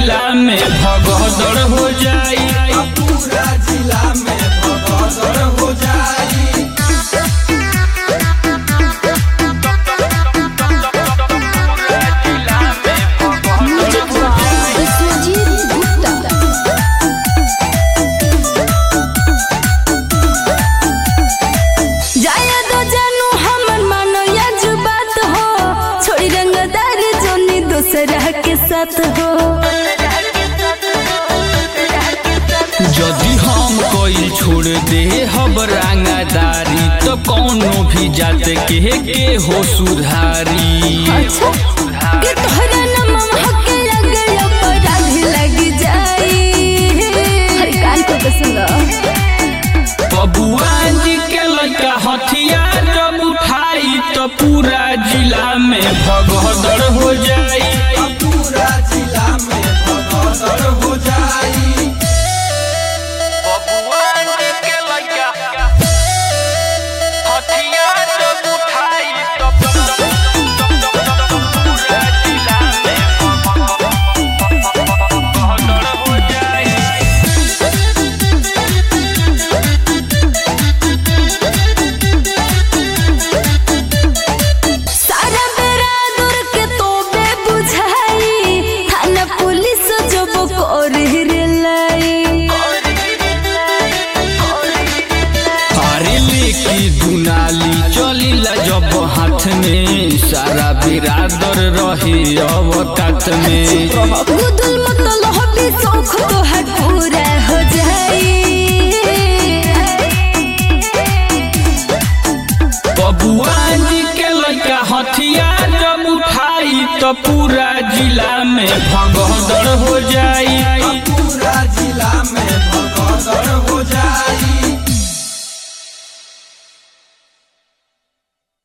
जिला में भगदड़ हो जाई पूरा जिला में भगदड़ हो जाई विश्वजीत गुप्ता जाया दो जानू हमर मानो या जो बात हो छोड़ी रंगदारी जोनी दूसरा के साथ हो यदि हम कोई छोड़ दे हब रंगदारी तो कौनो भी जात के के हो सुधारी अच्छा कि तोहरा नमम हके लगे अपराधी लग जाई हर कान को पसंद बबुआ जी के लड़का हथियार जब उठाई तो पूरा जिला में भगदड़ हो जाई पूरा जिला में भगदड़ हो जाई बबुआ जी के लड़का हथियार जब उठाई तो पूरा जिला में भगदड़ हो जाई सारा बेरा दूर के तो बे बुझाई थाना पुलिस जब कर रे लाई अरे लेके दुनाली चलिला जब हाथ में सारा बिरादर रहे अवकात में गुदुल मतल हबी शौक तो हर पूरा हो जाई बबुआ जी के लड़का हथियार जब उठाई तो पूरा जिला में भगदड़ हो जाई पूरा जिला में भगदड़ हो जाई